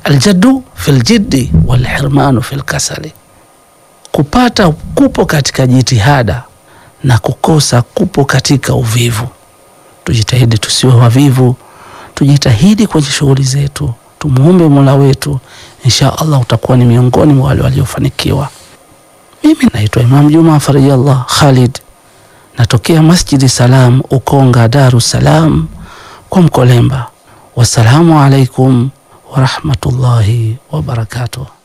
Aljaddu fi ljiddi walhirmanu fi lkasali, kupata kupo katika jitihada na kukosa kupo katika uvivu. Tujitahidi tusiwe wavivu, tujitahidi kwenye shughuli zetu, tumuombe Mola wetu, insha Allah utakuwa ni miongoni mwa wale waliofanikiwa. Mimi naitwa Imam Juma Farijallah Khalid, natokea Masjidi Salam Ukonga, Daru Salam kwa Mkolemba. Wassalamu alaikum warahmatullahi wabarakatuh.